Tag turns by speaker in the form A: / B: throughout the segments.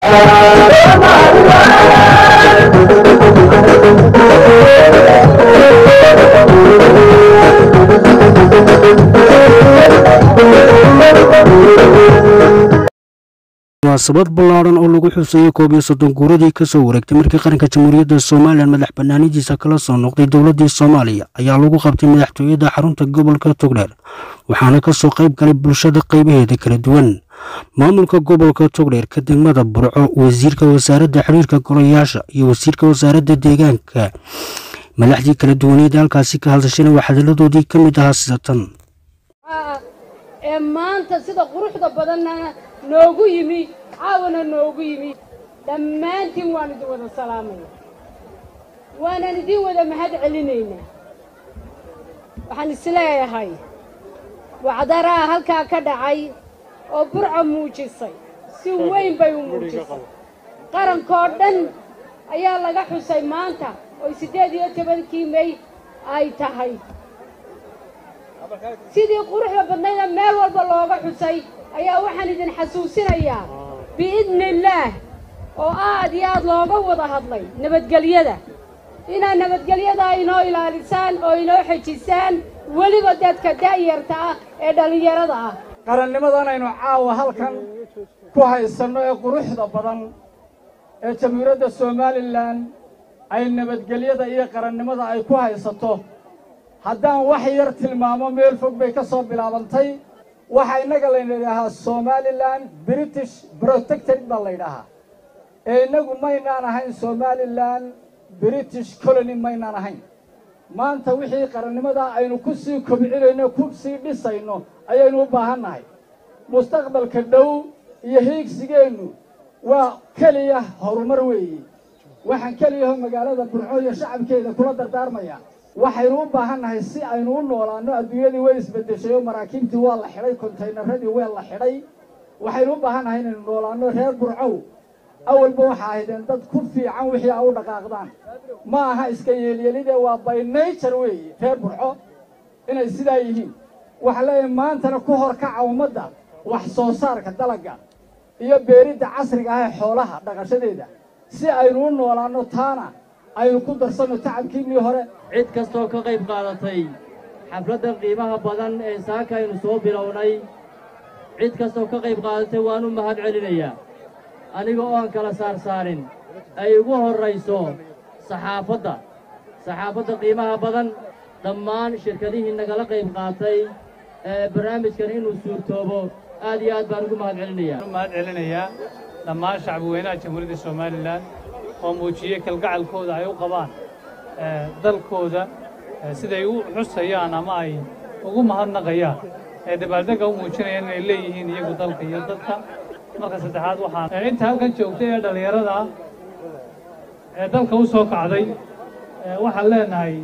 A: munaasabad ballaaran oo lagu xuseeyey koob iyo soddon guuradii ka soo wareegtay markii qaranka jamhuuriyadda somalilan madax bannaanidiisa kala soo noqday dowladdii soomaaliya ayaa lagu qabtay madaxtooyada xarunta gobolka togdheer waxaana ka soo qayb galay bulshada qaybaheeda kala duwan maamulka gobolka togdheer ka degmada burco wasiirka wasaaradda xiriirka golayaasha iyo wasiirka wasaaradda deegaanka madaxdii kala duwaneed halkaasi ka hadashana waa hadalladoodii ka mid ahaa sida tan
B: ee maanta sida quruxda badanna noogu yimi caawana noogu yimi dhammaantiin waan idin wada salaamaya waanaan idin wada mahad celinaynaa waxaan isleeyahay wacdaraa halkaa ka dhacay oo burco muujisay si weyn bay u muujisay qarankoo dhan ayaa laga xusay maanta oo siddeed iyo tobankii may ay tahay sidii quruxda badnayda meel walba looga xusay ayaa waxaan idin xasuusinayaa biidni illaah oo aad iyo aad looga wada hadlay nabadgelyada inaad nabadgelyada inoo ilaalisaan oo inoo xejisaan weliba dadka da'yarta ah ee dhallinyarada ah
C: qarannimadan aynu caawa halkan ku haysanno ee quruxda badan ee jamhuuriyadda somalilan ay nabadgelyada iyo qarannimada ay ku haysato haddaan wax yar tilmaamo meel fog bay ka soo bilaabantay waxaa innaga laydhahaa somalilan british protected baa laydhahaa ee innagu maynaan ahayn somalilan british colony maynaan ahayn maanta wixii qarannimadaa aynu ku sii kobcinayno ku sii dhisayno ayaynu u baahan nahay mustaqbalka dhow iyo hiigsigeennu waa keliya horumar weeye waxaan keliyaho magaalada burco iyo shacabkeeda kula dardaarmaya waxaynu u baahan nahay si aynu u noolaanno adduunyadii way isbeddeshay oo maraakiibtii waa la xidhay kontaynaradii waa la xidhay waxaynu u baahan nahay inaynu noolaanno reer burcow awalba waxa ahaydeen dad ku fiican wixii a u dhaqaaqdaan ma aha iska yeelyelidee waa by nature weeye reer burco inay sidaa yihiin waxaa leeyahay maantana ku horkaca ummadda wax soo saarka dalagga iyo beeridda casriga ah ee xoolaha dhaqashadeeda si aynu u noolaanno taana aynu ku darsanno tacabkiinnii hore
D: cid kastoo ka qayb qaadatay xafladda qiimaha badan ee saaka aynu soo bilownay cid kastoo ka qayb qaadatay waan u mahad celinayaa aniga oo aan kala saarsaarin ay ugu horrayso saxaafadda saxaafadda qiimaha badan dhammaan shirkadihii nagala qayb qaatay ee barnaamijkan inuu suurtoobo aad iyo aad baan ugu mahad celinayaa
E: mahad celinayaa dhammaan shacbi weynaha jamhuuriyadda somalilan oo muujiyey kalgacalkooda ay u qabaan dalkooda siday u xusayaan ama ay ugu mahadnaqayaan ee dabaaldegga u muujinayaan inay leeyihiin iyagu dalka iyo dadka marka saddexaad waxaan inta halkan joogtay ee dhallinyarada ah ee dalka u soo kacday waxaan leenahay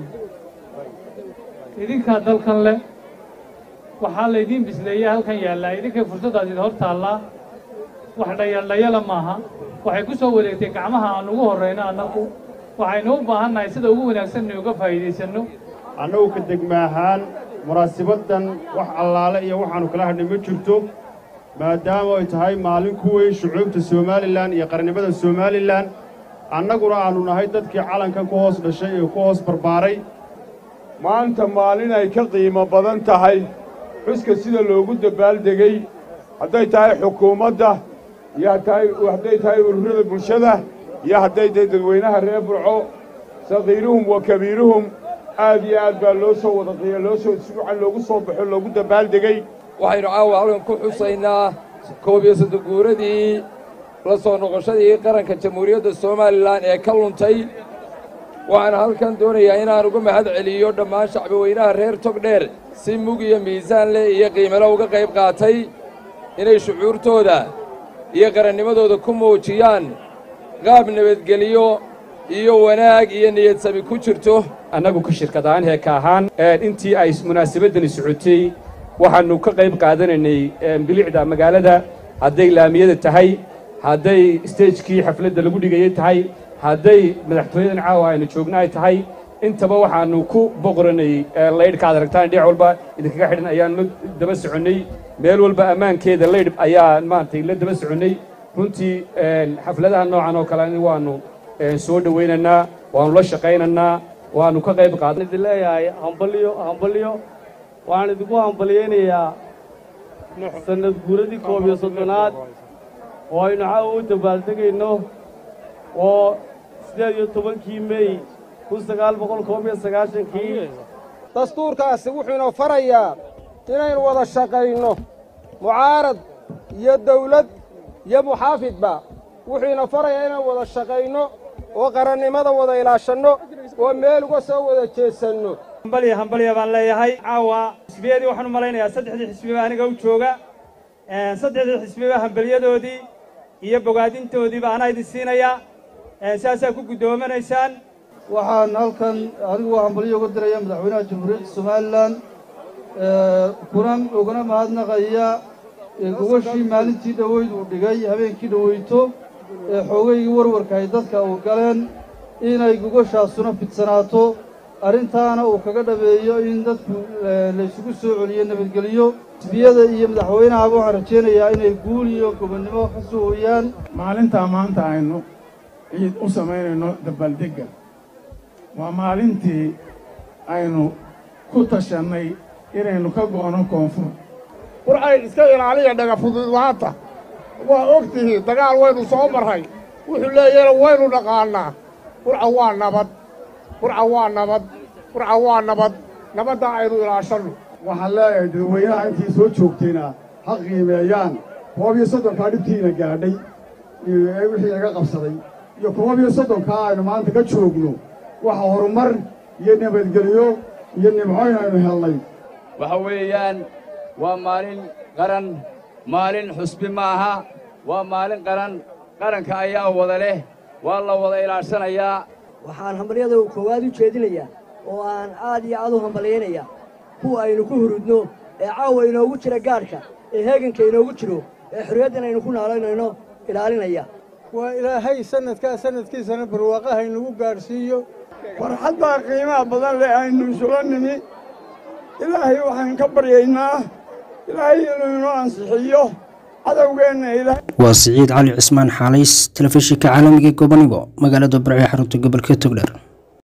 E: idinkaa dalkan leh waxaa laydiin bisleeyey halkan yaallaa idinkay fursaddaas idin hor taallaa wax dhayaldhayala maaha waxay ku soo wareegtay gacmaha aan ugu horrayno annagu waxaynu u baahan nahay sida ugu wanaagsan inay uga faa'iidaysanno
F: annagu ka degma ahaan munaasibaddan wax allaale iyo waxaannu kala hadhnay ma jirto maadaama ay tahay maalin ku weyn shucuubta somalilan iyo qarannimada somalilan annaguna aannu nahay dadkii calankan ku hoos dhashay ee ku hoos barbaaray
G: maanta maalin ay ka qiimo badan tahay xuska sida loogu dabaaldegay hadday tahay xukuumadda iyo hadday tahay ururada bulshada iyo hadday tahay dadweynaha reer burco sakiiruhum wa kabiiruhum aad iyo aad baa loo soo wada qiya loo soo si wacan loogu soo baxo loogu dabaaldegay
H: waxaynu caawa halkan ku xusaynaa koob iyo soddon guuradii la soo noqoshadii qaranka jamhuuriyadda somalilan ee ka luntay waxaan halkan doonayaa inaan uga mahad celiyo dhammaan shacbi weynaha reer togdheer si mug iyo miisaan leh iyo qiimalo uga qayb qaatay inay shucuurtooda iyo qarannimadooda ku muujiyaan qaab nabadgeliyo iyo wanaag iyo niyadsami ku jirto
I: annagu ka shirkad ahaan heeka ahaan intii ay munaasabaddani socotay waxaannu ka qayb qaadanaynay bilicda magaalada hadday laamiyada tahay hadday stejkii xafladda lagu dhigayay tahay hadday madaxtooyadan caawa aynu joogna ay tahay intaba waxaannu ku boqoranay laydhka ad aragtaan dhinac walba idinkaga xidhan ayaannu daba soconnay meel walba ammaankeeda laydh ayaa maaragtay la daba soconnay runtii xafladaha noocan oo kale waannu soo dhowaynaynaa waannu la shaqaynaynaa waannu ka qayb qaadan
J: idin leeyahay hambalyo hambalyo waxaan idinku hambalyaynayaa sannad guuradii koob iyo soddonaad oo aynu caawa u dabaaldegayno oo siddeed iyo tobankii mey kun sagaal boqol koob iyo sagaashankii
K: dastuurkaasi wuxuu inoo farayaa inaynu wada shaqayno mucaarad iyo dawlad iyo muxaafidba wuxuu ina farayaa inaynu wada shaqayno oo qarannimada wada ilaashanno oo meel uga soo wada jeesanno
L: hambalya hambalya baan leeyahay caawa xisbiyadii waxaan u malaynayaa saddexdii xisbiba aniga u jooga saddexdii xisbiba hambalyadoodii iyo bogaadintoodiiba anaa idin siinayaa saasaa ku guddoominaysaan
M: waxaan halkan anigu hambalyo uga diraya madaxweynaha jamhuuriyadda somalilan kunan ugana mahadnaqaya gogashii maalintii dhoweyd uu dhigay habeenkii dhoweyto ee xoogaygii warwarka ay dadka uu galeen inay gogashaasuna fidsanaato arrintaana uu kaga dhabeeyo in dadku laysugu soo celiyo nabadgeliyo xisbiyada iyo madaxweynahaba waxaan rajaynayaa inay guul iyo gobonnimo ka soo hoyaan
N: maalintaa maanta aynu ciid u samaynayno dabaaldegga waa maalintii aynu ku tashannay inaynu ka go'no koonfur
O: qur'ay iska ilaaliya dhagafududaanta waa og tihiin dagaal waynu soo marray wuxuu leeyahna waynu dhaqaannaa qurca waa nabad qurca waa nabad qurca waa nabad nabaddaa aynu ilaashanno
F: waxaan leeyahay dadweynaha intii soo joogtayna ha qiimeeyaan koob iyo soddonkaa dhibtiina gaadhay wixii laga qabsaday iyo koob iyo soddonkaa aynu maanta ka joogno waxa horumar iyo nabadgelyo iyo nimcoyn aynu helnay
P: waxa weeyaan waa maalin qaran maalin xusbi ma aha waa maalin qaran qaranka ayaa wada leh waa la wada ilaashanayaa
Q: waxaan hambalyada koowaad u jeedinayaa oo aan aad iyo aad u hambalyaynayaa kuwa aynu ku hurudno ee caawa inoogu jira gaadhka ee heeganka inoogu jiro ee xorriyaddan aynu ku naalaynayno ilaalinaya
R: waa ilaahay sannadkaa sannadkiisana barwaaqaha inagu gaadhsiiyo
O: farxaddaa qiimaha badan leh aynu isula nimi ilaahay waxaan ka baryaynaa ilaahay inuu inoo ansixiyo cadowgeenna ilaahay
A: waa siciid cali cismaan xaalays telefishinka caalamiga gobonigo magaalada barce xarunta gobolka togdher